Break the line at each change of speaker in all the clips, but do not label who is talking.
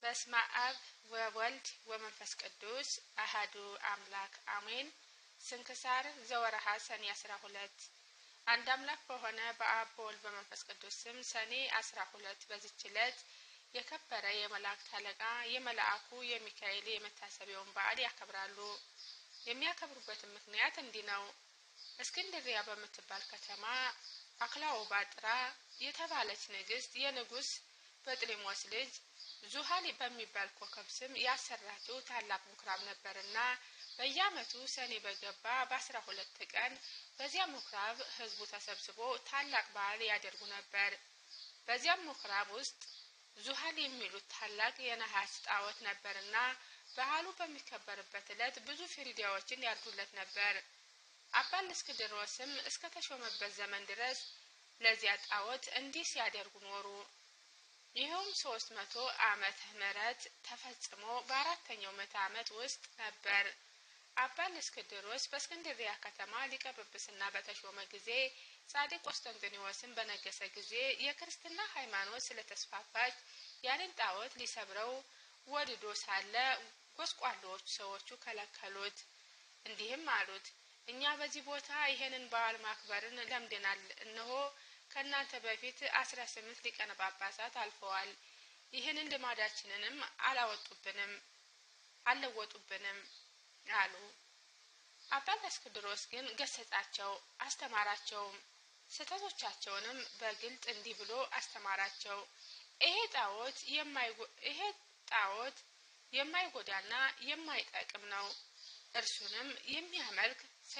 በስመ አብ ወወልድ ወመንፈስ ቅዱስ አሃዱ አምላክ አሜን። ስንክሳር ዘወርሃ ሰኔ አስራ ሁለት አንድ አምላክ በሆነ በአብ በወልድ በመንፈስ ቅዱስ ስም ሰኔ አስራ ሁለት በዚች ዕለት የከበረ የመላእክት አለቃ የመልአኩ የሚካኤል የመታሰቢያውን በዓል ያከብራሉ። የሚያከብሩበትን ምክንያት እንዲህ ነው። እስክንድሪያ በምትባል ከተማ አክላኦባጥራ የተባለች ንግስት የንጉስ በጥሊሞስ ልጅ ዙሃሊ በሚባል ኮከብ ስም ያሰራችው ታላቅ ምኩራብ ነበርና በየዓመቱ ሰኔ በገባ በአስራ ሁለት ቀን በዚያ ምኩራብ ሕዝቡ ተሰብስቦ ታላቅ በዓል ያደርጉ ነበር። በዚያም ምኩራብ ውስጥ ዙሃል የሚሉት ታላቅ የነሐስ ጣዖት ነበርና በዓሉ በሚከበርበት ዕለት ብዙ ፍሪዳዎችን ያርዱለት ነበር። አባ እልእስክንድሮስም እስከ ተሾመበት ዘመን ድረስ ለዚያ ጣዖት እንዲህ ሲያደርጉ ኖሩ። ይኸውም ሶስት መቶ ዓመተ ምህረት ተፈጽሞ በአራተኛው ምዕተ ዓመት ውስጥ ነበር። አባ እልእስክንድሮስ በእስክንድሪያ ከተማ ሊቀ ጵጵስና በተሾመ ጊዜ ጻድቅ ቆስጠንጢኖስን በነገሰ ጊዜ የክርስትና ሃይማኖት ስለተስፋፋች ያንን ጣዖት ሊሰብረው ወድዶ ሳለ ጎስቋሎቹ ሰዎቹ ከለከሉት። እንዲህም አሉት፣ እኛ በዚህ ቦታ ይሄንን በዓል ማክበርን ለምደናል። እነሆ ከእናንተ በፊት አስራ ስምንት ሊቃነ ጳጳሳት አልፈዋል። ይህንን ልማዳችንንም አላወጡብንም አልለወጡብንም አሉ። አባ እልእስክንድሮስ ግን ገሰጻቸው፣ አስተማራቸውም። ስህተቶቻቸውንም በግልጥ እንዲህ ብሎ አስተማራቸው። ይሄ ጣዖት ይሄ ጣዖት የማይጎዳና የማይጠቅም ነው። እርሱንም የሚያመልክ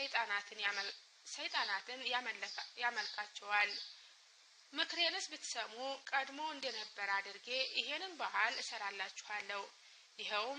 ሰይጣናትን ያመልካቸዋል። ምክሬንስ ብትሰሙ ቀድሞ እንደነበር አድርጌ ይሄንን ባህል እሰራላችኋለሁ። ይኸውም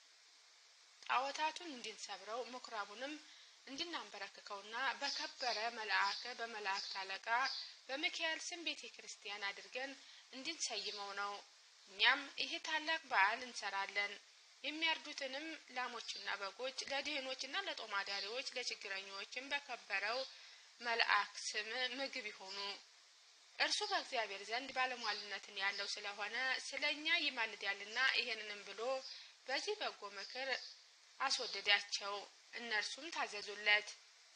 ጣዖታቱን እንድንሰብረው ምኩራቡንም እንድናንበረክከውና በከበረ መልአከ በመላእክት አለቃ በሚካኤል ስም ቤተ ክርስቲያን አድርገን እንድንሰይመው ነው። እኛም ይሄ ታላቅ በዓል እንሰራለን። የሚያርዱትንም ላሞችና በጎች ለድህኖችና ለጦማዳሪዎች ለችግረኞችም በከበረው መልአክ ስም ምግብ ይሆኑ። እርሱ በእግዚአብሔር ዘንድ ባለሟልነትን ያለው ስለሆነ ስለ እኛ ይማልዳልና ይሄንንም ብሎ በዚህ በጎ ምክር አስወደዳቸው። እነርሱም ታዘዙለት።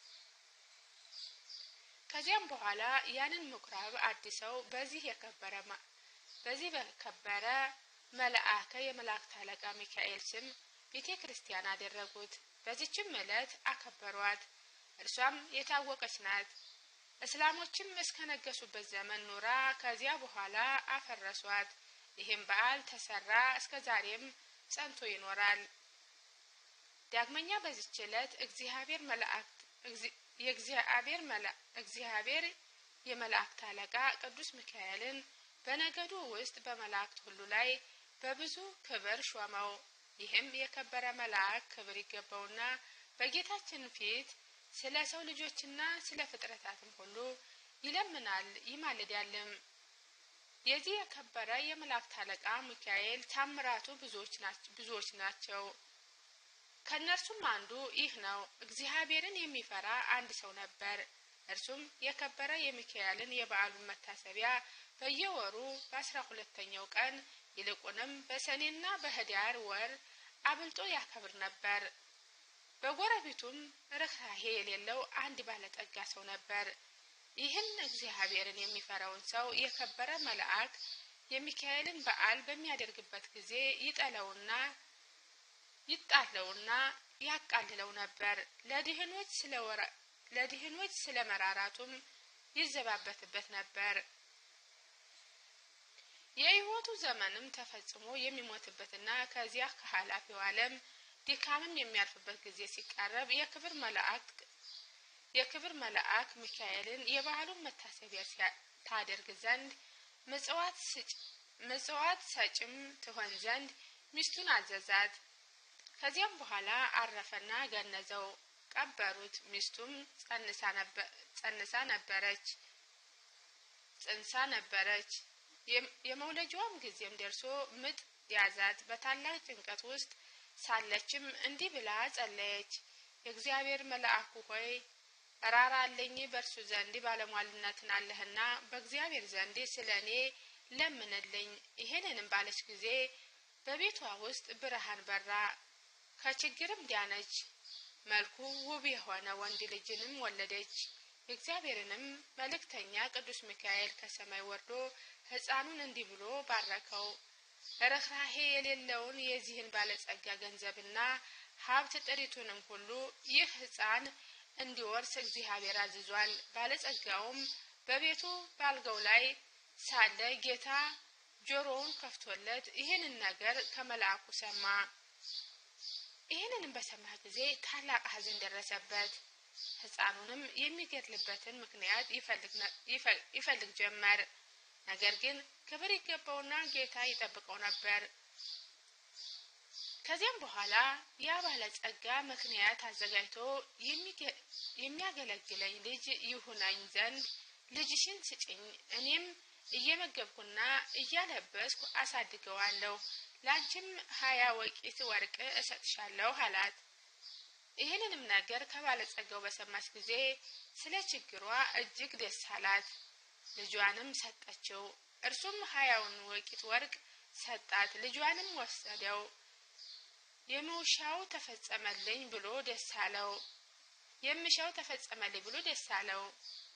ከዚያም በኋላ ያንን ምኩራብ አድሰው በዚህ የከበረ በዚህ በከበረ መልአከ የመላእክት አለቃ ሚካኤል ስም ቤተ ክርስቲያን አደረጉት። በዚችም ዕለት አከበሯት። እርሷም የታወቀች ናት። እስላሞችም እስከ ነገሱበት ዘመን ኑራ ከዚያ በኋላ አፈረሷት። ይህም በዓል ተሰራ፣ እስከ ዛሬም ጸንቶ ይኖራል። ዳግመኛ በዚች ዕለት እግዚአብሔር መላእክት የእግዚአብሔር እግዚአብሔር የመላእክት አለቃ ቅዱስ ሚካኤልን በነገዱ ውስጥ በመላእክት ሁሉ ላይ በብዙ ክብር ሾመው። ይህም የከበረ መልአክ ክብር ይገባውና በጌታችን ፊት ስለ ሰው ልጆችና ስለ ፍጥረታትም ሁሉ ይለምናል ይማልዳልም። የዚህ የከበረ የመላእክት አለቃ ሚካኤል ታምራቱ ብዙዎች ናቸው። ከእነርሱም አንዱ ይህ ነው። እግዚአብሔርን የሚፈራ አንድ ሰው ነበር። እርሱም የከበረ የሚካኤልን የበዓሉን መታሰቢያ በየወሩ በአስራ ሁለተኛው ቀን ይልቁንም በሰኔና በህዳር ወር አብልጦ ያከብር ነበር። በጎረቤቱም ርኅራሄ የሌለው አንድ ባለጠጋ ሰው ነበር። ይህን እግዚአብሔርን የሚፈራውን ሰው የከበረ መልአክ የሚካኤልን በዓል በሚያደርግበት ጊዜ ይጠለውና ይጣለውና ያቃልለው ነበር። ለድህኖች ስለ ለድህኖች ስለ መራራቱም ይዘባበትበት ነበር። የሕይወቱ ዘመንም ተፈጽሞ የሚሞትበትና ከዚያ ከኃላፊው ዓለም ድካምም የሚያርፍበት ጊዜ ሲቃረብ የክብር መልአክ የክብር መልአክ ሚካኤልን የበዓሉን መታሰቢያ ታደርግ ዘንድ ምጽዋት ሰጭም ትሆን ዘንድ ሚስቱን አዘዛት። ከዚያም በኋላ አረፈና ገነዘው፣ ቀበሩት። ሚስቱም ጸንሳ ነበረች ጽንሳ ነበረች። የመውለጃዋም ጊዜም ደርሶ ምጥ ያዛት። በታላቅ ጭንቀት ውስጥ ሳለችም እንዲህ ብላ ጸለየች። የእግዚአብሔር መልአኩ ሆይ ራራልኝ፣ በእርሱ ዘንድ ባለሟልነትን አለህና በእግዚአብሔር ዘንድ ስለ እኔ ለምንልኝ። ይህንንም ባለች ጊዜ በቤቷ ውስጥ ብርሃን በራ፣ ከችግርም ዳነች። መልኩ ውብ የሆነ ወንድ ልጅንም ወለደች። የእግዚአብሔርንም መልእክተኛ ቅዱስ ሚካኤል ከሰማይ ወርዶ ሕፃኑን እንዲህ ብሎ ባረከው። ርኅራሄ የሌለውን የዚህን ባለጸጋ ገንዘብና ሀብት ጥሪቱንም ሁሉ ይህ ሕፃን እንዲወርስ እግዚአብሔር አዝዟል። ባለጸጋውም በቤቱ ባልጋው ላይ ሳለ ጌታ ጆሮውን ከፍቶለት ይህንን ነገር ከመልአኩ ሰማ። ይህንንም በሰማ ጊዜ ታላቅ ሐዘን ደረሰበት። ሕፃኑንም የሚገድልበትን ምክንያት ይፈልግ ጀመር። ነገር ግን ክብር ይገባውና ጌታ ይጠብቀው ነበር። ከዚያም በኋላ ያ ባለጸጋ ምክንያት አዘጋጅቶ የሚያገለግለኝ ልጅ ይሁነኝ ዘንድ ልጅሽን ስጭኝ፣ እኔም እየመገብኩና እያለበስኩ አሳድገዋለሁ፣ ለአንቺም ሀያ ወቂት ወርቅ እሰጥሻለሁ አላት። ይህንንም ነገር ከባለጸጋው በሰማች ጊዜ ስለ ችግሯ እጅግ ደስ አላት። ልጇንም ሰጠችው። እርሱም ሀያውን ወቂት ወርቅ ሰጣት። ልጇንም ወሰደው። የምውሻው ተፈጸመልኝ ብሎ ደስ አለው። የምሻው ተፈጸመልኝ ብሎ ደስ አለው።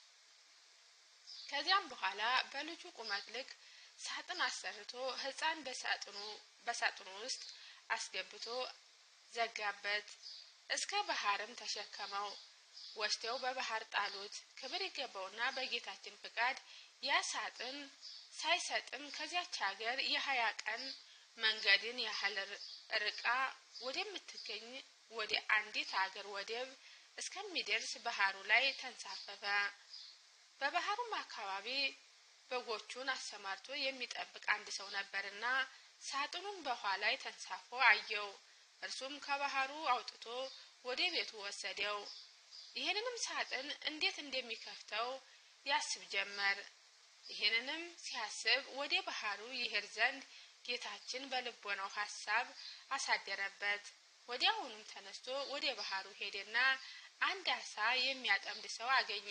ከዚያም በኋላ በልጁ ቁመት ልክ ሳጥን አሰርቶ ሕፃን በሳጥኑ በሳጥኑ ውስጥ አስገብቶ ዘጋበት። እስከ ባህርም ተሸከመው። ወስደው በባህር ጣሉት። ክብር ይገባውና በጌታችን ፍቃድ ያ ሳጥን ሳይሰጥም ከዚያች ሀገር የሀያ ቀን መንገድን ያህል ርቃ ወደምትገኝ ወደ አንዲት ሀገር ወደብ እስከሚደርስ ባህሩ ላይ ተንሳፈፈ። በባህሩም አካባቢ በጎቹን አሰማርቶ የሚጠብቅ አንድ ሰው ነበርና ሳጥኑን በውኃ ላይ ተንሳፎ አየው። እርሱም ከባህሩ አውጥቶ ወደ ቤቱ ወሰደው። ይህንንም ሳጥን እንዴት እንደሚከፍተው ያስብ ጀመር። ይህንንም ሲያስብ ወደ ባህሩ ይሄድ ዘንድ ጌታችን በልቦናው ሀሳብ አሳደረበት። ወዲያውኑም ተነስቶ ወደ ባህሩ ሄደና አንድ አሳ የሚያጠምድ ሰው አገኘ።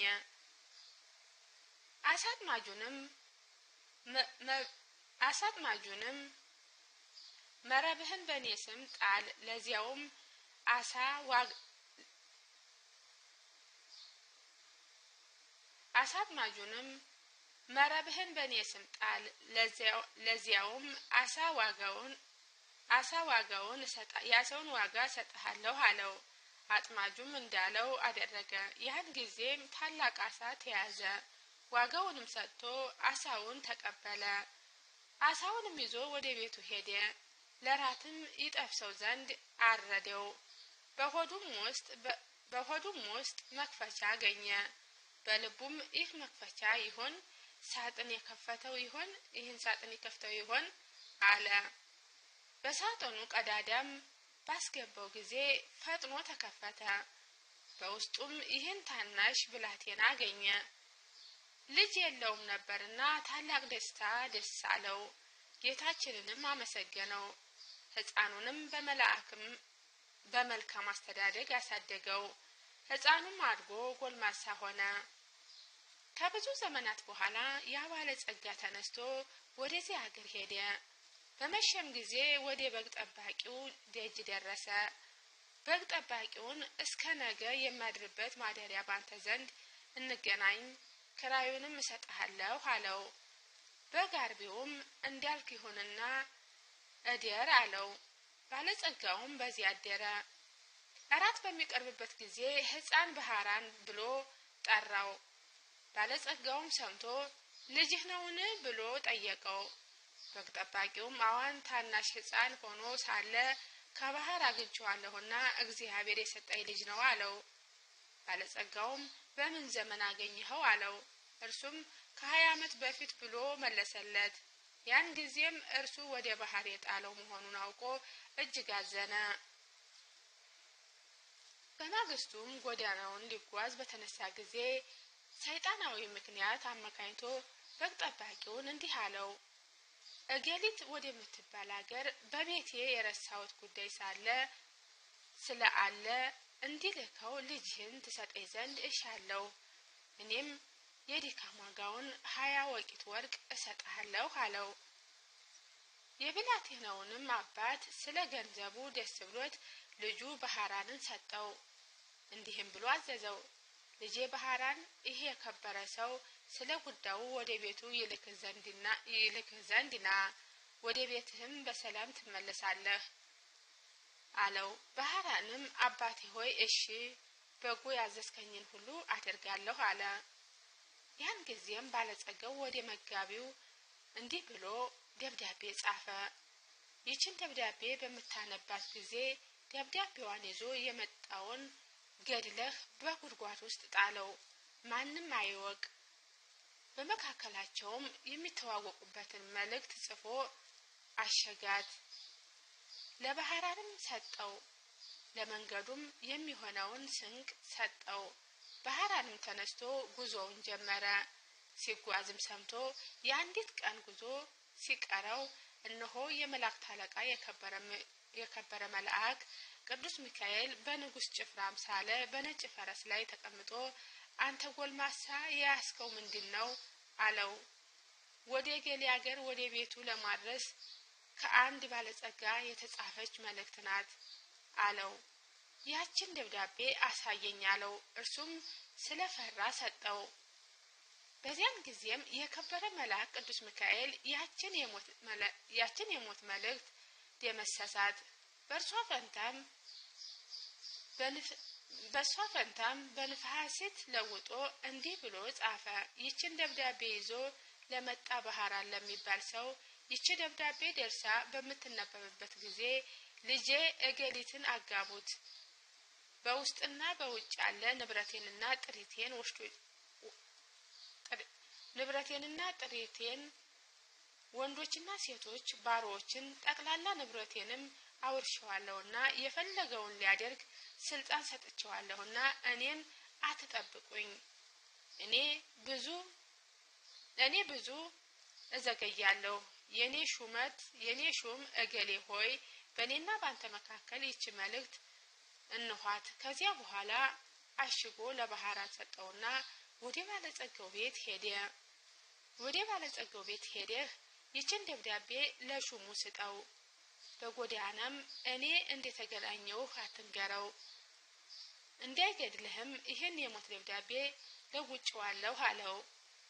አሳጥማጁንም አሳጥማጁንም መረብህን በእኔ ስም ጣል፣ ለዚያውም አሳ ዋግ አሳጥማጁንም መረብህን በእኔ ስም ጣል፣ ለዚያውም አሳ ዋጋውን አሳ ዋጋውን የአሳውን ዋጋ እሰጥሃለሁ አለው። አጥማጁም እንዳለው አደረገ። ያን ጊዜም ታላቅ አሳ ተያዘ። ዋጋውንም ሰጥቶ አሳውን ተቀበለ። አሳውንም ይዞ ወደ ቤቱ ሄደ። ለራትም ይጠብሰው ዘንድ አረደው። በሆዱም ውስጥ በሆዱም ውስጥ መክፈቻ አገኘ። በልቡም ይህ መክፈቻ ይሆን ሳጥን የከፈተው ይሆን ይህን ሳጥን የከፍተው ይሆን አለ። በሳጥኑ ቀዳዳም ባስገባው ጊዜ ፈጥኖ ተከፈተ። በውስጡም ይህን ታናሽ ብላቴና አገኘ። ልጅ የለውም ነበርና ታላቅ ደስታ ደስ አለው። ጌታችንንም አመሰገነው። ሕፃኑንም በመልአክም በመልካም አስተዳደግ አሳደገው። ሕፃኑም አድጎ ጎልማሳ ሆነ። ከብዙ ዘመናት በኋላ ያ ባለጸጋ ተነስቶ ወደዚህ አገር ሄደ። በመሸም ጊዜ ወደ በግ ጠባቂው ደጅ ደረሰ። በግ ጠባቂውን እስከ ነገ የማድርበት ማደሪያ ባንተ ዘንድ እንገናኝ፣ ክራዩንም እሰጥሃለሁ አለው። በግ አርቢውም እንዳልክ ይሁንና እደር አለው። ባለጸጋውም በዚያ አደረ። እራት በሚቀርብበት ጊዜ ሕፃን ባህራን ብሎ ጠራው። ባለጸጋውም ሰምቶ ልጅህ ነውን ብሎ ጠየቀው። በግ ጠባቂውም አዋን ታናሽ ሕፃን ሆኖ ሳለ ከባህር አግኝቼዋለሁና እግዚአብሔር የሰጠኝ ልጅ ነው አለው። ባለጸጋውም በምን ዘመን አገኘኸው አለው። እርሱም ከሀያ ዓመት በፊት ብሎ መለሰለት። ያን ጊዜም እርሱ ወደ ባህር የጣለው መሆኑን አውቆ እጅግ አዘነ። በማግስቱም ጎዳናውን ሊጓዝ በተነሳ ጊዜ ሰይጣናዊ ምክንያት አመካኝቶ በግ ጠባቂውን እንዲህ አለው። እገሊት ወደምትባል አገር በቤቴ የረሳሁት ጉዳይ ሳለ ስለ አለ እንዲልከው ልጅህን ትሰጠኝ ዘንድ እሻለሁ። እኔም የድካም ዋጋውን ሀያ ወቂት ወርቅ እሰጥሃለሁ አለው። የብላቴናውንም አባት ስለ ገንዘቡ ደስ ብሎት ልጁ ባህራንን ሰጠው። እንዲህም ብሎ አዘዘው፣ ልጄ ባህራን ይህ የከበረ ሰው ስለ ጉዳዩ ወደ ቤቱ ይልክህ ዘንድ ና፣ ወደ ቤትህም በሰላም ትመለሳለህ አለው። ባህራንም አባቴ ሆይ እሺ፣ በጎ ያዘዝከኝን ሁሉ አደርጋለሁ አለ። ያን ጊዜም ባለጸጋው ወደ መጋቢው እንዲህ ብሎ ደብዳቤ ጻፈ። ይችን ደብዳቤ በምታነባት ጊዜ ደብዳቤዋን ይዞ የመጣውን ገድለህ በጉድጓድ ውስጥ ጣለው፣ ማንም አይወቅ። በመካከላቸውም የሚተዋወቁበትን መልእክት ጽፎ አሸጋት። ለባህራንም ሰጠው። ለመንገዱም የሚሆነውን ስንቅ ሰጠው። ባህራንም ተነስቶ ጉዞውን ጀመረ። ሲጓዝም ሰምቶ የአንዲት ቀን ጉዞ ሲቀረው እነሆ የመላእክት አለቃ የከበረ መልአክ ቅዱስ ሚካኤል በንጉሥ ጭፍራ አምሳለ በነጭ ፈረስ ላይ ተቀምጦ አንተ ጎልማሳ የያዝከው ምንድን ነው? አለው። ወደ ገሌ አገር ወደ ቤቱ ለማድረስ ከአንድ ባለጸጋ የተጻፈች መልእክት ናት አለው። ያችን ደብዳቤ አሳየኝ አለው። እርሱም ስለፈራ ሰጠው። በዚያን ጊዜም የከበረ መልአክ ቅዱስ ሚካኤል ያችን የሞት መልእክት ደመሰሳት። በእርሷ ፈንታም በእሷ ፈንታም በንፋሲት ለውጦ እንዲህ ብሎ ጻፈ። ይችን ደብዳቤ ይዞ ለመጣ ባህራን ለሚባል ሰው ይቺ ደብዳቤ ደርሳ በምትነበብበት ጊዜ ልጄ እገሊትን አጋቡት፣ በውስጥና በውጭ ያለ ንብረቴንና ጥሪቴን ወስዶ ንብረቴንና ጥሪቴን ወንዶችና ሴቶች ባሮዎችን ጠቅላላ ንብረቴንም አውርሸዋለሁና የፈለገውን ሊያደርግ ስልጣን ሰጥቸዋለሁና እኔን አትጠብቁኝ። እኔ ብዙ እኔ ብዙ እዘገያለሁ። የኔ ሹመት የኔ ሹም እገሌ ሆይ በእኔና በአንተ መካከል ይቺ መልእክት እንኋት። ከዚያ በኋላ አሽጎ ለባህራን ሰጠውና ወደ ባለጸጋው ቤት ሄደ። ወደ ባለጸጋው ቤት ሄደህ ይችን ደብዳቤ ለሹሙ ስጠው። በጎዳናም እኔ እንደተገናኘውህ አትንገረው፣ እንዳይገድልህም ይህን የሞት ደብዳቤ ለውጭዋለሁ አለው።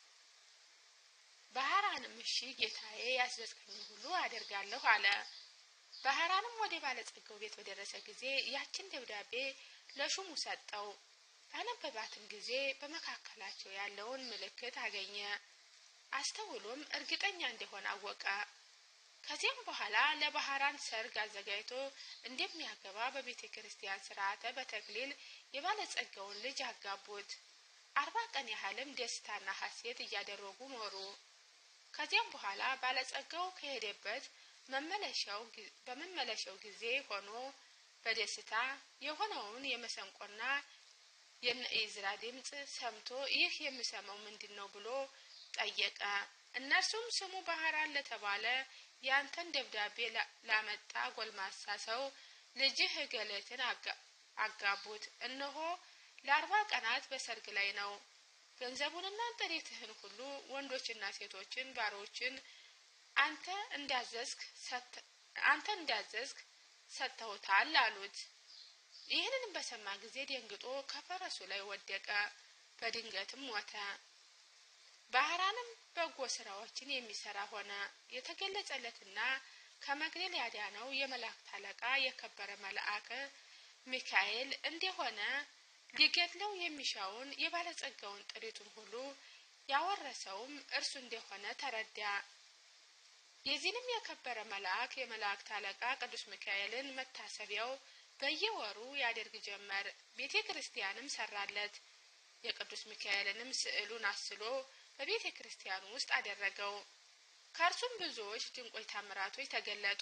ባህራንም እሺ ጌታዬ፣ ያዘዝከኝ ሁሉ አደርጋለሁ አለ። ባህራንም ወደ ባለጸጋው ቤት በደረሰ ጊዜ ያችን ደብዳቤ ለሹሙ ሰጠው። ባነበባትም ጊዜ በመካከላቸው ያለውን ምልክት አገኘ። አስተውሎም እርግጠኛ እንደሆነ አወቀ። ከዚያም በኋላ ለባህራን ሰርግ አዘጋጅቶ እንደሚያገባ በቤተ ክርስቲያን ስርዓተ በተክሊል የባለጸጋውን ልጅ አጋቡት። አርባ ቀን ያህልም ደስታና ሐሴት እያደረጉ ኖሩ። ከዚያም በኋላ ባለጸጋው ከሄደበት መመለሻው በመመለሻው ጊዜ ሆኖ በደስታ የሆነውን የመሰንቆና የነኢዝራ ድምፅ ሰምቶ ይህ የምሰማው ምንድን ነው ብሎ ጠየቀ። እነርሱም ስሙ ባህራን ለተባለ ያንተን ደብዳቤ ላመጣ ጎልማሳ ሰው ልጅህ እገሌትን አጋቡት። እነሆ ለአርባ ቀናት በሰርግ ላይ ነው። ገንዘቡንና ጥሪትህን ሁሉ ወንዶችና ሴቶችን ባሮችን አንተ እንዳዘዝክ አንተ እንዳዘዝክ ሰጥተውታል አሉት። ይህንንም በሰማ ጊዜ ደንግጦ ከፈረሱ ላይ ወደቀ፣ በድንገትም ሞተ። ባህራንም በጎ ስራዎችን የሚሰራ ሆነ። የተገለጸለትና ከመግደል ያዳነው የመላእክት አለቃ የከበረ መልአክ ሚካኤል እንደሆነ ሊገድለው የሚሻውን የባለጸጋውን ጥሪቱን ሁሉ ያወረሰውም እርሱ እንደሆነ ተረዳ። የዚህንም የከበረ መልአክ የመላእክት አለቃ ቅዱስ ሚካኤልን መታሰቢያው በየወሩ ያደርግ ጀመር። ቤተ ክርስቲያንም ሰራለት። የቅዱስ ሚካኤልንም ስዕሉን አስሎ በቤተ ክርስቲያኑ ውስጥ አደረገው። ከእርሱም ብዙዎች ድንቆች ታምራቶች ተገለጡ።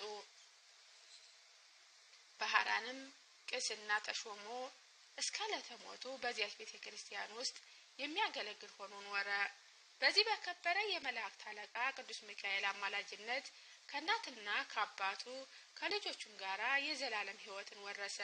ባህራንም ቅስና ተሾሞ እስከ ለተሞቱ በዚያች ቤተ ክርስቲያን ውስጥ የሚያገለግል ሆኖ ኖረ። በዚህ በከበረ የመላእክት አለቃ ቅዱስ ሚካኤል አማላጅነት ከእናትና ከአባቱ ከልጆቹም ጋራ የዘላለም ሕይወትን ወረሰ።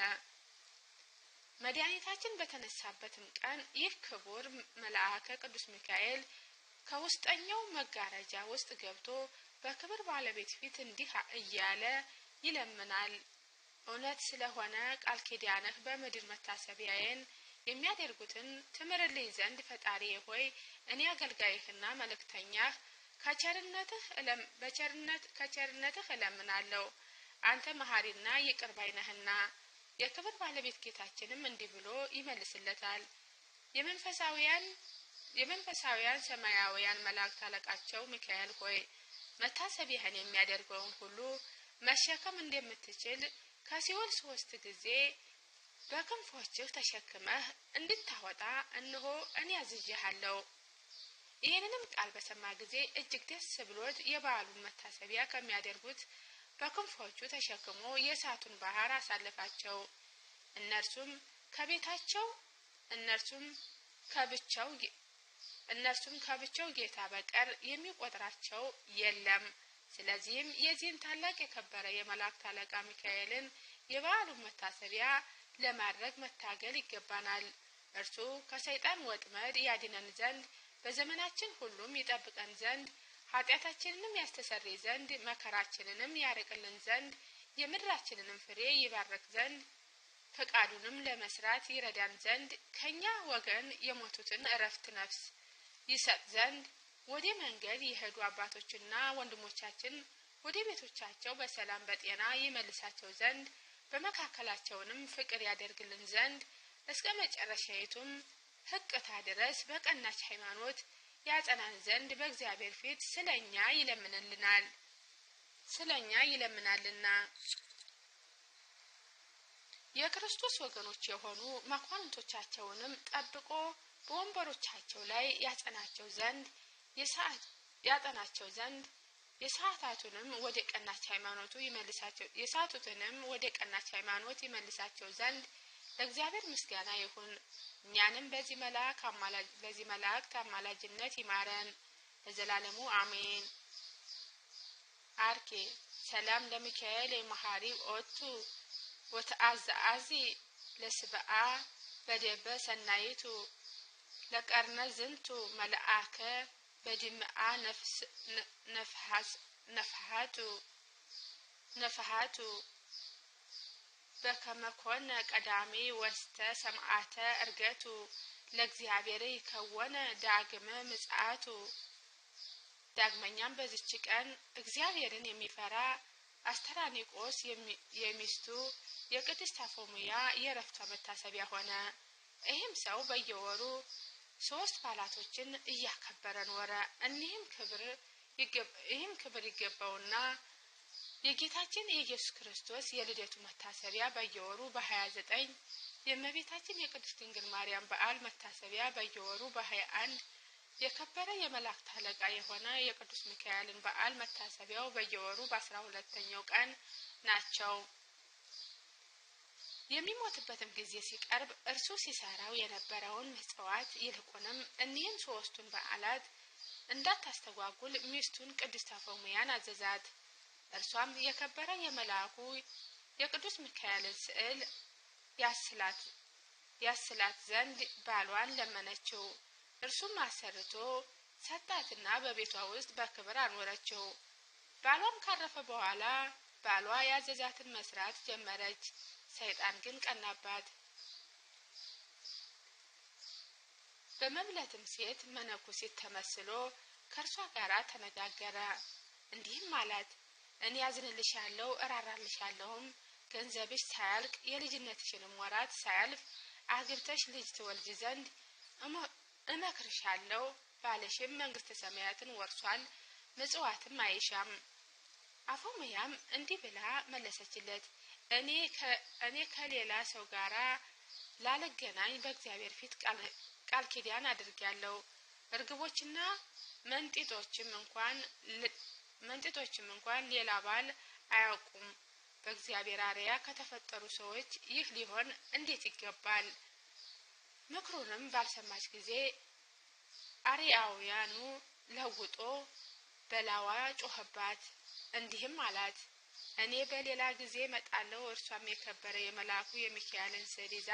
መድኃኒታችን በተነሳበትም ቀን ይህ ክቡር መልአከ ቅዱስ ሚካኤል ከውስጠኛው መጋረጃ ውስጥ ገብቶ በክብር ባለቤት ፊት እንዲህ እያለ ይለምናል። እውነት ስለሆነ ቃል ኪዳንህ በምድር መታሰቢያዬን የሚያደርጉትን ትምርልኝ ዘንድ ፈጣሪዬ ሆይ እኔ አገልጋይህና መልእክተኛህ ከቸርነትህ በቸርነት ከቸርነትህ እለምናለሁ። አንተ መሐሪና ይቅር ባይ ነህና። የክብር ባለቤት ጌታችንም እንዲህ ብሎ ይመልስለታል። የመንፈሳውያን የመንፈሳውያን ሰማያውያን መላእክት አለቃቸው ሚካኤል ሆይ መታሰቢያህን የሚያደርገውን ሁሉ መሸከም እንደምትችል ከሲኦል ሶስት ጊዜ በክንፎችህ ተሸክመህ እንድታወጣ እነሆ እኔ አዝዤሃለሁ። ይህንንም ቃል በሰማ ጊዜ እጅግ ደስ ብሎት የበዓሉን መታሰቢያ ከሚያደርጉት በክንፎቹ ተሸክሞ የእሳቱን ባህር አሳለፋቸው። እነርሱም ከቤታቸው እነርሱም ከብቻው እነርሱም ከብቻው ጌታ በቀር የሚቆጥራቸው የለም። ስለዚህም የዚህን ታላቅ የከበረ የመላእክት አለቃ ሚካኤልን የበዓሉን መታሰቢያ ለማድረግ መታገል ይገባናል። እርሱ ከሰይጣን ወጥመድ ያድነን ዘንድ በዘመናችን ሁሉም ይጠብቀን ዘንድ ኃጢአታችንንም ያስተሰርይ ዘንድ መከራችንንም ያርቅልን ዘንድ የምድራችንንም ፍሬ ይባርክ ዘንድ ፈቃዱንም ለመስራት ይረዳን ዘንድ ከኛ ወገን የሞቱትን እረፍት ነፍስ ይሰጥ ዘንድ ወደ መንገድ የሄዱ አባቶችና ወንድሞቻችን ወደ ቤቶቻቸው በሰላም በጤና ይመልሳቸው ዘንድ በመካከላቸውንም ፍቅር ያደርግልን ዘንድ እስከ መጨረሻይቱም ህቅታ ድረስ በቀናች ሃይማኖት ያጸናን ዘንድ በእግዚአብሔር ፊት ስለ እኛ ይለምንልናል ስለ እኛ ይለምናልና። የክርስቶስ ወገኖች የሆኑ መኳንንቶቻቸውንም ጠብቆ በወንበሮቻቸው ላይ ያጸናቸው ዘንድ ያጠናቸው ዘንድ የሰዓታቱንም ወደ ቀናች ሃይማኖቱ ይመልሳቸው የሳቱትንም ወደ ቀናች ሃይማኖት ይመልሳቸው ዘንድ ለእግዚአብሔር ምስጋና ይሁን። እኛንም በዚህ መልአክ በዚህ መላእክት አማላጅነት ይማረን ለዘላለሙ አሜን። አርኬ ሰላም ለሚካኤል የመሐሪ ኦቱ ወተአዝአዚ ለስብአ በደበ ሰናይቱ ለቀርነ ዝንቱ መልአከ በድምአ ነፍሃቱ ነፍሃቱ በከመኮነ ቀዳሚ ወስተ ሰምዓተ እርገቱ ለእግዚአብሔር ይከወነ ዳግመ ምጽአቱ። ዳግመኛም በዚች ቀን እግዚአብሔርን የሚፈራ አስተራኒቆስ የሚስቱ የቅድስት አፎሙያ የእረፍቷ መታሰቢያ ሆነ። ይህም ሰው በየወሩ ሶስት በዓላቶችን እያከበረ ኖረ። እኒህም ክብር ይህም ክብር ይገባውና የጌታችን የኢየሱስ ክርስቶስ የልደቱ መታሰቢያ በየወሩ በሀያ ዘጠኝ የእመቤታችን የቅድስት ድንግል ማርያም በዓል መታሰቢያ በየወሩ በሀያ አንድ የከበረ የመላእክት አለቃ የሆነ የቅዱስ ሚካኤልን በዓል መታሰቢያው በየወሩ በአስራ ሁለተኛው ቀን ናቸው። የሚሞትበትም ጊዜ ሲቀርብ እርሱ ሲሰራው የነበረውን ምጽዋት ይልቁንም እኒህን ሶስቱን በዓላት እንዳታስተጓጉል ሚስቱን ቅድስት አፎሙያን አዘዛት። እርሷም የከበረ የመልአኩ የቅዱስ ሚካኤልን ስዕል ያስላት ያስላት ዘንድ ባሏን ለመነችው። እርሱም አሰርቶ ሰጣትና በቤቷ ውስጥ በክብር አኖረችው። ባሏም ካረፈ በኋላ ባሏ ያዘዛትን መስራት ጀመረች። ሰይጣን ግን ቀናባት። በመብለትም ሴት መነኩሲት ተመስሎ ከእርሷ ጋር ተነጋገረ። እንዲህም አላት፣ እኔ ያዝንልሻለሁ እራራልሻለሁም ገንዘብሽ ሳያልቅ የልጅነትሽንም ወራት ሳያልፍ አግብተሽ ልጅ ትወልጅ ዘንድ እመክርሻለሁ። ባለሽም መንግስተ ሰማያትን ወርሷል፣ ምጽዋትም አይሻም። አፎምያም እንዲህ ብላ መለሰችለት፣ እኔ ከሌላ ሰው ጋር ላለገናኝ በእግዚአብሔር ፊት ቃል ኪዳን አድርጊያለሁ። እርግቦችና መንጢጦችም እንኳን መንጢጦችም እንኳን ሌላ ባል አያውቁም። በእግዚአብሔር አርያ ከተፈጠሩ ሰዎች ይህ ሊሆን እንዴት ይገባል? ምክሩንም ባልሰማች ጊዜ አርያውያኑ ለውጦ በላዋ ጮኸባት። እንዲህም አላት፣ እኔ በሌላ ጊዜ መጣለው። እርሷም የከበረ የመልአኩ የሚካኤልን ስዕል ይዛ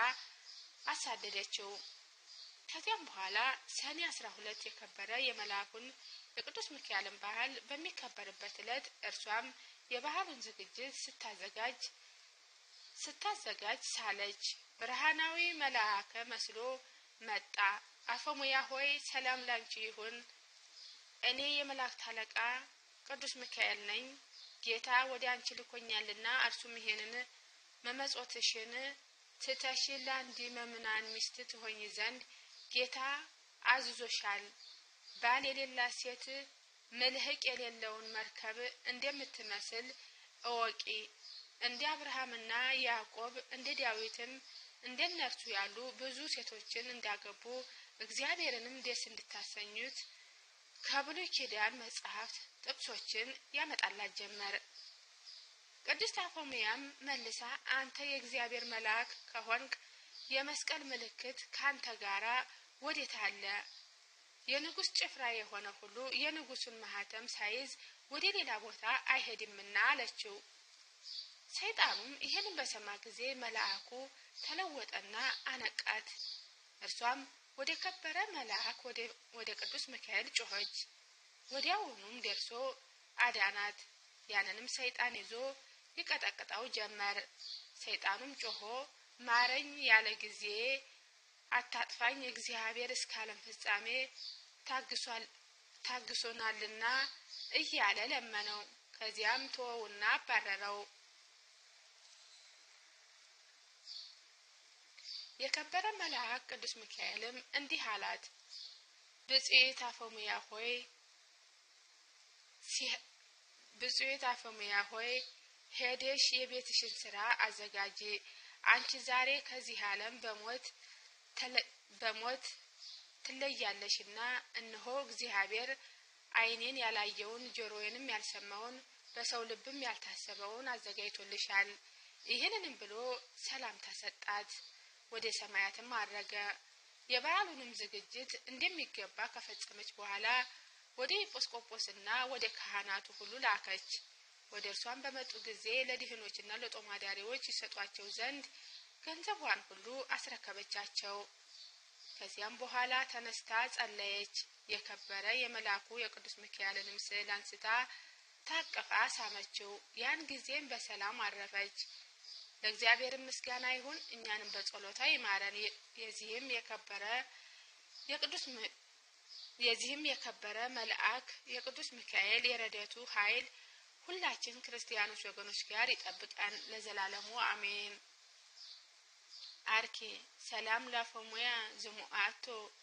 አሳደደችው። ከዚያም በኋላ ሰኔ አስራ ሁለት የከበረ የመልአኩን የቅዱስ ሚካኤልን ባህል በሚከበርበት ዕለት እርሷም የባህሉን ዝግጅት ስታዘጋጅ ስታዘጋጅ ሳለች። ብርሃናዊ መልአከ መስሎ መጣ። አፈሙያ ሆይ ሰላም ላንቺ ይሁን፣ እኔ የመላእክት አለቃ ቅዱስ ሚካኤል ነኝ። ጌታ ወደ አንቺ ልኮኛልና እርሱም ይሄንን መመጾትሽን ትተሽ ለአንድ መምናን ሚስት ትሆኝ ዘንድ ጌታ አዝዞሻል። ባል የሌላት ሴት መልህቅ የሌለውን መርከብ እንደምትመስል እወቂ። እንደ አብርሃምና ያዕቆብ እንደ ዳዊትም እንደ እነርሱ ያሉ ብዙ ሴቶችን እንዳገቡ እግዚአብሔርንም ደስ እንድታሰኙት ከብሉይ ኪዳን መጽሐፍት ጥቅሶችን ያመጣላት ጀመር። ቅድስት አፎምያም መልሳ አንተ የእግዚአብሔር መልአክ ከሆንክ የመስቀል ምልክት ካንተ ጋራ ወዴት አለ? የንጉሥ ጭፍራ የሆነ ሁሉ የንጉሱን ማህተም ሳይዝ ወደ ሌላ ቦታ አይሄድምና አለችው። ሰይጣኑም ይህንን በሰማ ጊዜ መልአኩ ተለወጠና አነቃት። እርሷም ወደ ከበረ መልአክ ወደ ቅዱስ ሚካኤል ጮኸች። ወዲያውኑም ደርሶ አዳናት። ያንንም ሰይጣን ይዞ ይቀጠቅጠው ጀመር። ሰይጣኑም ጮሆ ማረኝ ያለ ጊዜ አታጥፋኝ፣ እግዚአብሔር እስከ ዓለም ፍጻሜ ታግሶናልና እያለ ለመነው። ከዚያም ተወውና አባረረው። የከበረ መልአክ ቅዱስ ሚካኤልም እንዲህ አላት፣ ብጽዕት አፎምያ ሆይ ብጽዕት አፎምያ ሆይ ሄደሽ የቤትሽን ስራ አዘጋጂ። አንቺ ዛሬ ከዚህ ዓለም በሞት በሞት ትለያለሽና እነሆ እግዚአብሔር ዓይኔን ያላየውን ጆሮዬንም ያልሰማውን በሰው ልብም ያልታሰበውን አዘጋጅቶልሻል። ይህንንም ብሎ ሰላምታ ሰጣት። ወደ ሰማያትም አረገ። የበዓሉንም ዝግጅት እንደሚገባ ከፈጸመች በኋላ ወደ ኤጲስቆጶስና ወደ ካህናቱ ሁሉ ላከች። ወደ እርሷን በመጡ ጊዜ ለድህኖችና ለጦማዳሪዎች ይሰጧቸው ዘንድ ገንዘቧን ሁሉ አስረከበቻቸው። ከዚያም በኋላ ተነስታ ጸለየች። የከበረ የመልአኩ የቅዱስ ሚካኤልንም ስዕል አንስታ ታቅፋ ሳመችው። ያን ጊዜም በሰላም አረፈች። ለእግዚአብሔር ምስጋና ይሁን፣ እኛንም በጸሎታ ይማረን። የዚህም የከበረ የቅዱስ የዚህም የከበረ መልአክ የቅዱስ ሚካኤል የረድኤቱ ኃይል ሁላችን ክርስቲያኖች ወገኖች ጋር ይጠብቀን ለዘላለሙ አሜን። አርኪ ሰላም ላፎሙያ ዝሙአቶ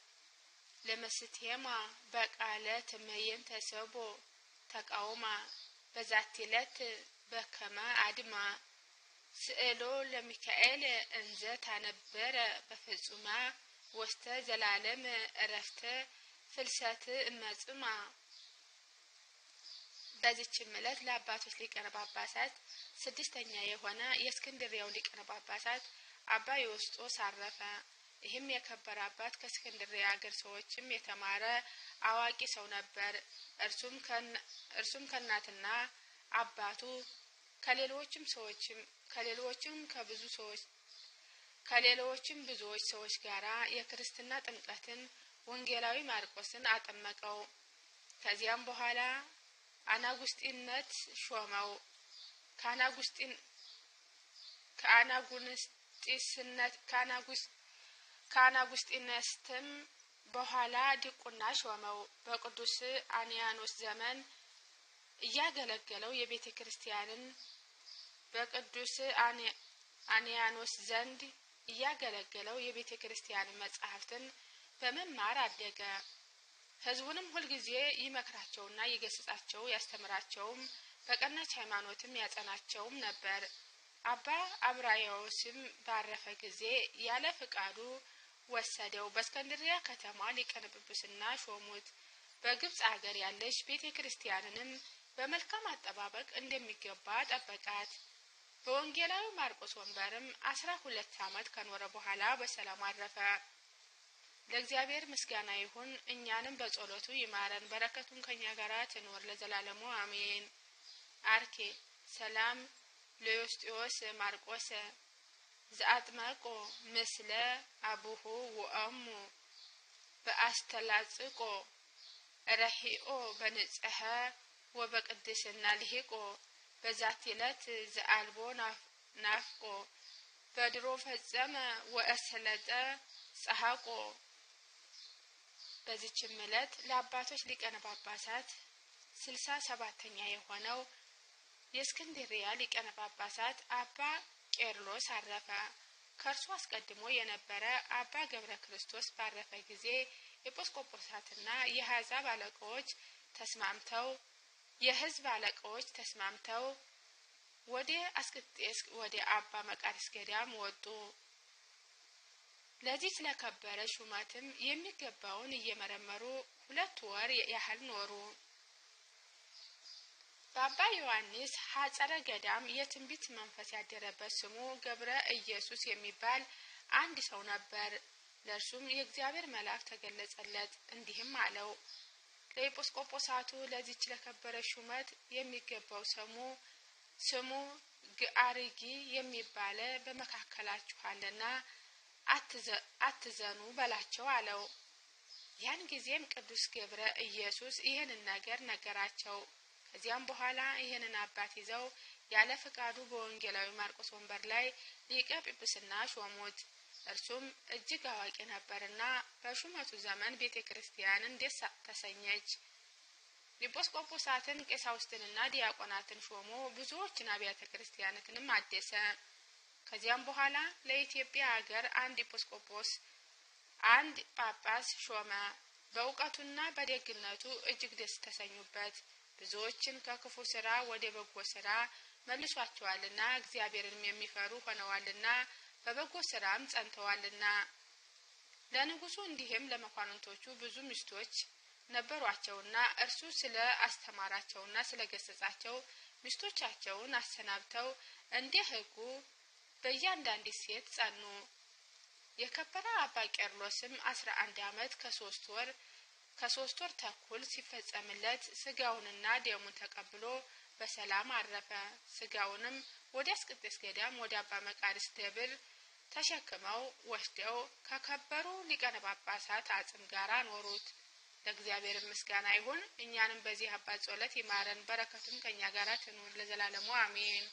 ለመስቴማ በቃለ ትመየን ተሰቦ ተቃውማ በዛቲለት በከመ አድማ ስዕሎ ለሚካኤል እንዘ ታነበረ በፍጹማ ወስተ ዘላለም እረፍተ ፍልሰት እመጽማ። በዚችም ዕለት ለአባቶች ሊቃነ ጳጳሳት ስድስተኛ የሆነ የእስክንድርያው ሊቃነ ጳጳሳት አባ ዮስጦስ አረፈ። ይህም የከበረ አባት ከእስክንድርያ አገር ሰዎችም የተማረ አዋቂ ሰው ነበር። እርሱም ከእናትና አባቱ ከሌሎችም ሰዎችም ከሌሎችም ከብዙ ሰዎች ከሌሎችም ብዙዎች ሰዎች ጋር የክርስትና ጥምቀትን ወንጌላዊ ማርቆስን አጠመቀው። ከዚያም በኋላ አናጉስጢነት ሾመው። ከአናጉስጢን ከአናጉንስጢስነት ከአናጉስጢነስትም በኋላ ዲቁና ሾመው። በቅዱስ አንያኖስ ዘመን እያገለገለው የቤተ ክርስቲያንን በቅዱስ አንያኖስ ዘንድ እያገለገለው የቤተ ክርስቲያንን መጻሕፍትን በመማር አደገ። ሕዝቡንም ሁልጊዜ ይመክራቸውና ይገስጻቸው ያስተምራቸውም በቀናች ሃይማኖትም ያጸናቸውም ነበር። አባ አብራያዎስም ባረፈ ጊዜ ያለ ፍቃዱ ወሰደው። በእስከንድሪያ ከተማ ሊቀነ ጵጵስና ሾሙት። በግብፅ አገር ያለች ቤተ ክርስቲያንንም በመልካም አጠባበቅ እንደሚገባ ጠበቃት። በወንጌላዊ ማርቆስ ወንበርም አስራ ሁለት ዓመት ከኖረ በኋላ በሰላም አረፈ። ለእግዚአብሔር ምስጋና ይሁን፣ እኛንም በጸሎቱ ይማረን፣ በረከቱን ከኛ ጋር ትኖር ለዘላለሙ አሜን። አርኬ ሰላም ለዮስጢዮስ ማርቆስ ዘአጥመቆ ምስለ አቡሁ ወአሙ በአስተላጽቆ ረሂኦ በንጽሐ ወበቅድስና ልሂቆ በዛቲ ዕለት ዘአልቦ ናፍቆ በድሮ ፈጸመ ወእሰለጠ ጸሐቆ። በዚችም ዕለት ለአባቶች ሊቃነ ጳጳሳት ስልሳ ሰባተኛ የሆነው የእስክንድርያ ሊቃነ ጳጳሳት አባ ቄርሎስ አረፈ። ከእርሱ አስቀድሞ የነበረ አባ ገብረ ክርስቶስ ባረፈ ጊዜ ኤጲስቆጶሳትና የአሕዛብ አለቃዎች ተስማምተው የሕዝብ አለቃዎች ተስማምተው ወደ አስቄጥስ ወደ አባ መቃርስ ገዳም ወጡ። ለዚህ ስለከበረ ሹመትም የሚገባውን እየመረመሩ ሁለት ወር ያህል ኖሩ። በአባ ዮሐንስ ሐጸረ ገዳም የትንቢት መንፈስ ያደረበት ስሙ ገብረ ኢየሱስ የሚባል አንድ ሰው ነበር። ለእርሱም የእግዚአብሔር መልአክ ተገለጸለት፣ እንዲህም አለው ለኤጲስቆጶሳቱ ለዚች ለከበረ ሹመት የሚገባው ስሙ ስሙ ግአርጊ የሚባለ በመካከላችኋልና አትዘኑ በላቸው አለው። ያን ጊዜም ቅዱስ ገብረ ኢየሱስ ይህንን ነገር ነገራቸው። ከዚያም በኋላ ይህንን አባት ይዘው ያለ ፈቃዱ በወንጌላዊ ማርቆስ ወንበር ላይ ሊቀ ጵጵስና ሾሙት። እርሱም እጅግ አዋቂ ነበርና በሹመቱ ዘመን ቤተ ክርስቲያንን ደስ ተሰኘች። ኤጲስቆጶሳትን ቀሳውስትንና ዲያቆናትን ሾሞ ብዙዎችን አብያተ ክርስቲያናትንም አደሰ። ከዚያም በኋላ ለኢትዮጵያ አገር አንድ ኤጲስቆጶስ አንድ ጳጳስ ሾመ። በእውቀቱና በደግነቱ እጅግ ደስ ተሰኙበት። ብዙዎችን ከክፉ ስራ ወደ በጎ ስራ መልሷቸዋልና እግዚአብሔርንም የሚፈሩ ሆነዋልና በበጎ ስራም ጸንተዋልና። ለንጉሱ እንዲህም ለመኳንንቶቹ ብዙ ሚስቶች ነበሯቸውና እርሱ ስለ አስተማራቸውና ስለ ገሰጻቸው ሚስቶቻቸውን አሰናብተው እንደ ሕጉ በእያንዳንዲት ሴት ጸኑ። የከበረ አባ ቄርሎስም አስራ አንድ ዓመት ከሶስት ወር ከሶስት ወር ተኩል ሲፈጸምለት ስጋውንና ደሙን ተቀብሎ በሰላም አረፈ። ስጋውንም ወደ አስቄጥስ ገዳም ወደ አባ መቃርስ ደብር ተሸክመው ወስደው ከከበሩ ሊቃነ ጳጳሳት አጽም ጋር ኖሩት። ለእግዚአብሔር ምስጋና ይሁን። እኛንም በዚህ አባት ጸሎት ይማረን፣ በረከቱም ከእኛ ጋር ትኑር ለዘላለሙ አሜን።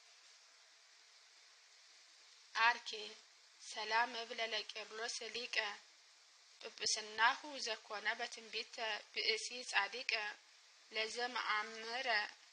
አርኬ ሰላም እብለ ለቄርሎስ ሊቀ ጵጵስናሁ ዘኮነ በትንቢተ ብእሲ ጻዲቀ ለዘመአምረ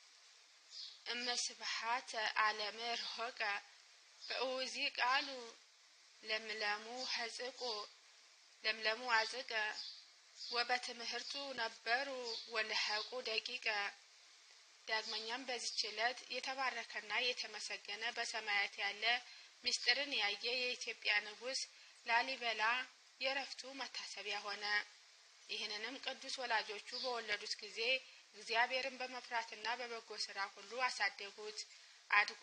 እመስብሃተ ዓለመ ርሆቀ በእውዚ ቃሉ ለምለሙ ሐጽቆ ለምለሙ አጽቀ ወበትምህርቱ ነበሩ ወለሐቁ ደቂቀ። ዳግመኛም በዚች ዕለት የተባረከና የተመሰገነ በሰማያት ያለ ምስጢርን ያየ የኢትዮጵያ ንጉሥ ላሊበላ የረፍቱ መታሰቢያ ሆነ። ይህንንም ቅዱስ ወላጆቹ በወለዱት ጊዜ እግዚአብሔርን በመፍራትና በበጎ ስራ ሁሉ አሳደጉት። አድጎ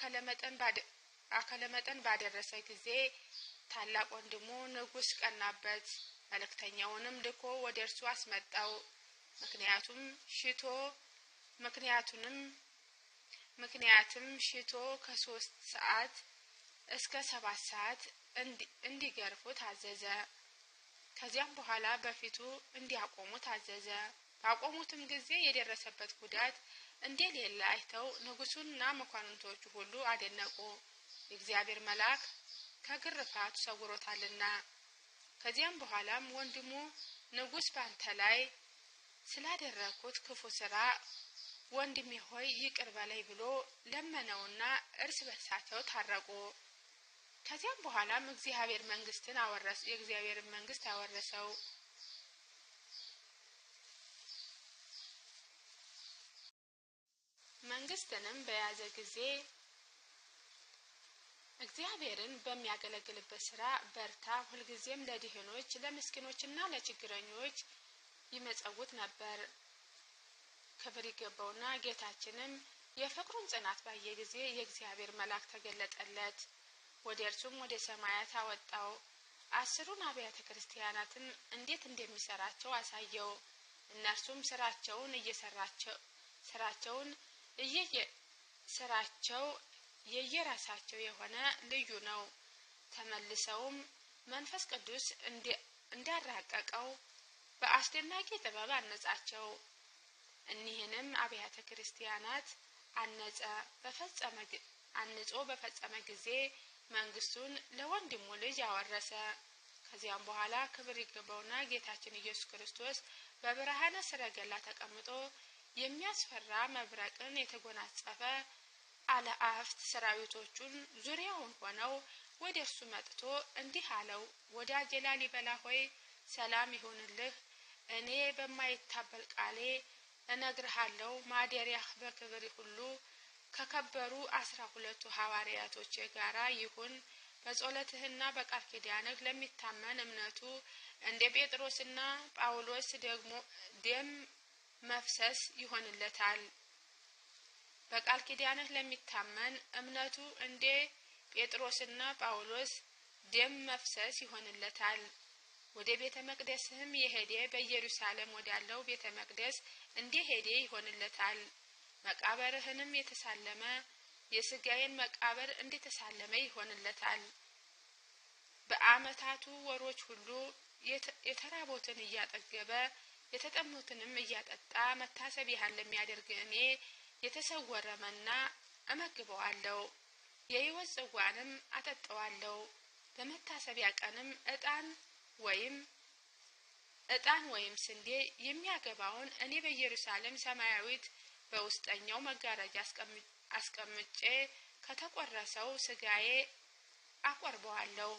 አካለ መጠን ባደረሰ ጊዜ ታላቅ ወንድሙ ንጉሥ ቀናበት። መልእክተኛውንም ልኮ ወደ እርሱ አስመጣው። ምክንያቱም ሽቶ ምክንያቱንም ምክንያትም ሽቶ ከሶስት ሰዓት እስከ ሰባት ሰዓት እንዲገርፉ ታዘዘ። ከዚያም በኋላ በፊቱ እንዲያቆሙ ታዘዘ። ባቆሙትም ጊዜ የደረሰበት ጉዳት እንደሌለ አይተው ንጉሡና መኳንንቶቹ ሁሉ አደነቁ። የእግዚአብሔር መልአክ ከግርፋቱ ሰውሮታልና። ከዚያም በኋላም ወንድሙ ንጉሥ ባንተ ላይ ስላደረግኩት ክፉ ስራ ወንድሜ ሆይ ይቅር በላይ ብሎ ለመነውና እርስ በርሳቸው ታረቁ። ከዚያም በኋላም እግዚአብሔር መንግስትን አወረስ የእግዚአብሔርን መንግስት አወረሰው። መንግስትንም በያዘ ጊዜ እግዚአብሔርን በሚያገለግልበት ስራ በርታ፣ ሁልጊዜም ለድህኖች ለምስኪኖችና ለችግረኞች ይመጸውት ነበር። ክብር ይገባውና ጌታችንም የፍቅሩን ጽናት ባየ ጊዜ የእግዚአብሔር መልአክ ተገለጠለት። ወደ እርሱም ወደ ሰማያት አወጣው። አስሩን አብያተ ክርስቲያናትን እንዴት እንደሚሰራቸው አሳየው። እነርሱም ስራቸውን እየሰራቸው ስራቸውን እየየ ስራቸው የየራሳቸው የሆነ ልዩ ነው። ተመልሰውም መንፈስ ቅዱስ እንዳራቀቀው በአስደናቂ ጥበብ አነጻቸው። እኒህንም አብያተ ክርስቲያናት አነጸ በፈጸመ አንጾ በፈጸመ ጊዜ መንግስቱን ለወንድሙ ልጅ አወረሰ። ከዚያም በኋላ ክብር ይገባውና ጌታችን ኢየሱስ ክርስቶስ በብርሃነ ሰረገላ ተቀምጦ የሚያስፈራ መብረቅን የተጎናጸፈ አለአፍት ሰራዊቶቹን ዙሪያውን ሆነው ወደ እርሱ መጥቶ እንዲህ አለው፣ ወዳጄ ላሊበላ ሆይ ሰላም ይሁንልህ። እኔ በማይታበል ቃሌ እነግርሃለሁ ማደሪያህ በክብር ሁሉ ከከበሩ አስራ ሁለቱ ሐዋርያቶች ጋራ ይሁን። በጸሎትህና በቃል ኪዳንህ ለሚታመን እምነቱ እንደ ጴጥሮስና ጳውሎስ ደግሞ ደም መፍሰስ ይሆንለታል። በቃል ኪዳንህ ለሚታመን እምነቱ እንደ ጴጥሮስና ጳውሎስ ደም መፍሰስ ይሆንለታል። ወደ ቤተ መቅደስህም የሄደ በኢየሩሳሌም ወዳለው ቤተ መቅደስ እንደ ሄደ ይሆንለታል። መቃብርህንም የተሳለመ የስጋዬን መቃብር እንደተሳለመ ይሆንለታል። በዓመታቱ ወሮች ሁሉ የተራቦትን እያጠገበ የተጠሙትንም እያጠጣ መታሰቢያን ለሚያደርግ እኔ የተሰወረ መና እመግበዋለሁ፣ የሕይወት ጽዋንም አጠጠዋለሁ። በመታሰቢያ ቀንም ዕጣን ወይም ዕጣን ወይም ስንዴ የሚያገባውን እኔ በኢየሩሳሌም ሰማያዊት በውስጠኛው መጋረጃ አስቀምጬ ከተቆረሰው ስጋዬ አቆርበዋለሁ።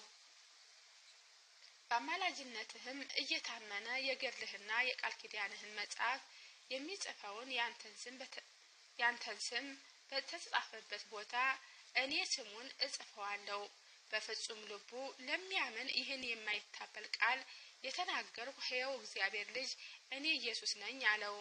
በአማላጅነትህም እየታመነ የገድልህና የቃል ኪዳንህን መጽሐፍ የሚጽፈውን ያንተን ስም በተጻፈበት ቦታ እኔ ስሙን እጽፈዋለሁ። በፍጹም ልቡ ለሚያምን ይህን የማይታበል ቃል የተናገርኩ ሕያው እግዚአብሔር ልጅ እኔ ኢየሱስ ነኝ አለው።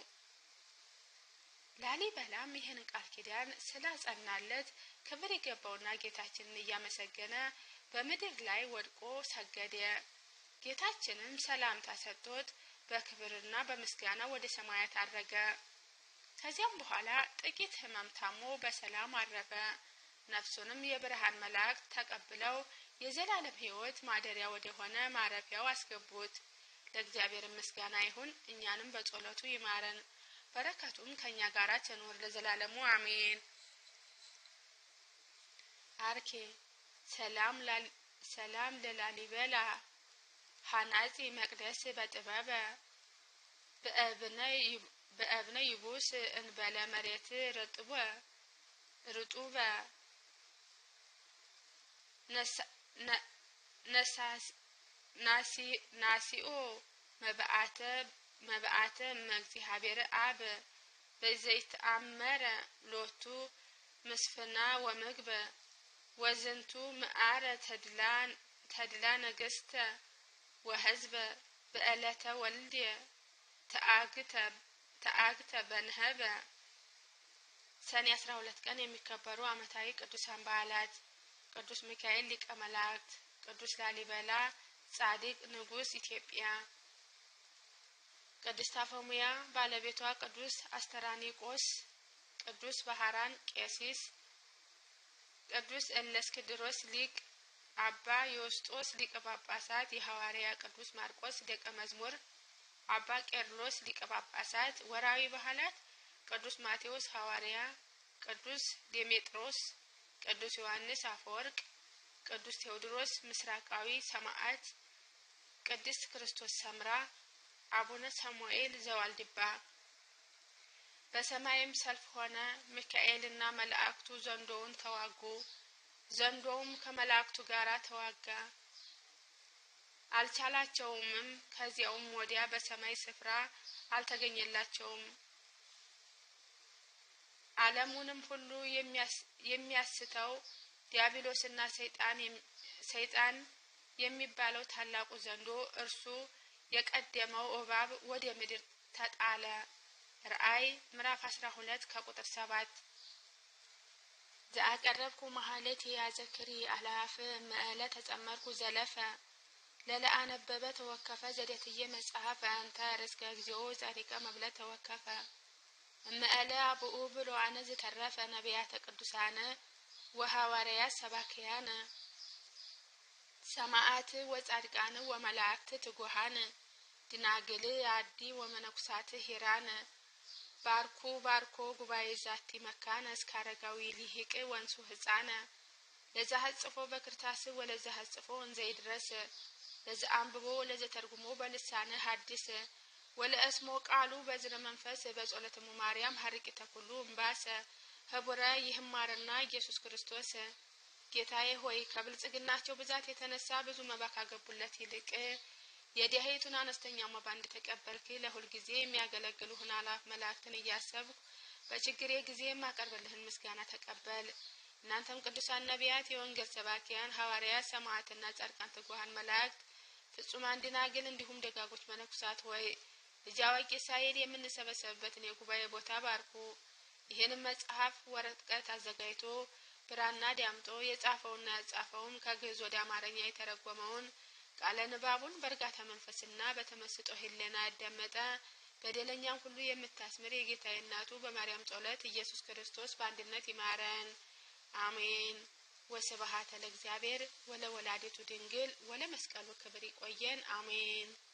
ላሊበላም ይህን ቃል ኪዳን ስላጸናለት ክብር የገባውና ጌታችንን እያመሰገነ በምድር ላይ ወድቆ ሰገደ። ጌታችንም ሰላምታ ሰጥቶት በክብርና በምስጋና ወደ ሰማያት አረገ። ከዚያም በኋላ ጥቂት ሕመም ታሞ በሰላም አረፈ። ነፍሱንም የብርሃን መላእክት ተቀብለው የዘላለም ሕይወት ማደሪያ ወደ ሆነ ማረፊያው አስገቡት። ለእግዚአብሔር ምስጋና ይሁን፣ እኛንም በጸሎቱ ይማረን፣ በረከቱም ከእኛ ጋር ትኑር ለዘላለሙ አሜን። አርኬ ሰላም ለላሊበላ ሀናጺ መቅደስ በጥበበ በእብነ ይቡስ እንበለ መሬት ርጡበ ርጡበ ናሲኦ መብአተ መብአተ መእግዚአብሔር አብ በዘይተአመረ ሎቱ ምስፍና ወምግበ ወዝንቱ ምዓረ ተድላ ነገስተ ወህዝበ በዕለተ ወልድየ ተአግተ በንህበ ሰኔ አስራ ሁለት ቀን የሚከበሩ ዓመታዊ ቅዱሳን በዓላት ቅዱስ ሚካኤል ሊቀ መላእክት፣ ቅዱስ ላሊበላ ጻድቅ ንጉሥ ኢትዮጵያ፣ ቅድስት አፎሙያ ባለቤቷ ቅዱስ አስተራኒቆስ፣ ቅዱስ ባህራን ቄሲስ፣ ቅዱስ እለእስክንድሮስ ሊቅ፣ አባ ዮስጦስ ሊቀ ጳጳሳት፣ የሐዋርያ ቅዱስ ማርቆስ ደቀ መዝሙር፣ አባ ቄርሎስ ሊቀ ጳጳሳት። ወርሃዊ በዓላት ቅዱስ ማቴዎስ ሐዋርያ፣ ቅዱስ ዴሜጥሮስ፣ ቅዱስ ዮሐንስ አፈወርቅ፣ ቅዱስ ቴዎድሮስ ምስራቃዊ ሰማዕት፣ ቅድስት ክርስቶስ ሰምራ፣ አቡነ ሳሙኤል ዘዋልድባ። በሰማይም ሰልፍ ሆነ፣ ሚካኤልና መላእክቱ ዘንዶውን ተዋጉ። ዘንዶውም ከመላእክቱ ጋር ተዋጋ፣ አልቻላቸውምም። ከዚያውም ወዲያ በሰማይ ስፍራ አልተገኘላቸውም። ዓለሙንም ሁሉ የሚያስተው ዲያብሎስና ሰይጣን የሚባለው ታላቁ ዘንዶ እርሱ የቀደመው እባብ ወደ ምድር ተጣለ። ራእይ ምዕራፍ አስራ ሁለት ከቁጥር ሰባት ዘአቀረብኩ መሀሌት የያዘክሪ አላፍ መእለ ተጸመርኩ ዘለፈ ለለአነበበ ተወከፈ ዘደትየ መጽሐፍ አንተ ርስከ እግዚኦ ጸሪቀ መብለ ተወከፈ እመእለ አብኡ ብሎ አነ ዝተረፈ ነቢያተ ቅዱሳነ ወሐዋርያት ሰባክያነ ሰማዓት ወጻድቃን ወመላእክት ትጉሃን ድናግል አዲ ወመነኩሳት ሂራነ ባርኩ ባርኮ ጉባኤ ዛቲ መካነ እስከ አረጋዊ ሊሂቅ ወንሱ ህፃነ ለዛ ሀጽፎ በክርታስ ወለዛ ሀጽፎ እንዘ ይድረስ ለዛ አንብቦ ለዘ ተርጉሞ በልሳነ ሐዲስ ወለእስሞ ቃሉ በዝነ መንፈስ በጸሎተሙ ማርያም ሀርቂተ ኩሉ እምባሰ ህቡረ ይህማርና ኢየሱስ ክርስቶስ ጌታዬ ሆይ ከብልጽግናቸው ብዛት የተነሳ ብዙ መባ ካገቡለት ይልቅ የዲያሄቱን አነስተኛ መባ እንደተቀበልክ ለሁል ጊዜ የሚያገለግሉህን አላፍ መላእክትን እያሰብኩ በችግሬ ጊዜ የማቀርብልህን ምስጋና ተቀበል። እናንተም ቅዱሳን ነቢያት፣ የወንጌል ሰባኪያን ሐዋርያት፣ ሰማዕትና ጻድቃን፣ ትጉሃን መላእክት፣ ፍጹማን ደናግል እንዲሁም ደጋጎች መነኩሳት ሆይ ልጅ አዋቂ ሳይል የምንሰበሰብበትን የጉባኤ ቦታ ባርኩ። ይህንም መጽሐፍ ወረቀት አዘጋጅቶ ብራና ዳምጦ የጻፈውና ያጻፈውም ከግዕዝ ወደ አማርኛ የተረጎመውን ቃለ ንባቡን በእርጋታ መንፈስና በተመስጦ ሕሊና ያዳመጠ በደለኛም ሁሉ የምታስምር የጌታዬ እናቱ በማርያም ጸሎት ኢየሱስ ክርስቶስ በአንድነት ይማረን፣ አሜን። ወስብሐት ለእግዚአብሔር ወለወላዲቱ ድንግል ወለመስቀሉ ክብር። ይቆየን፣ አሜን።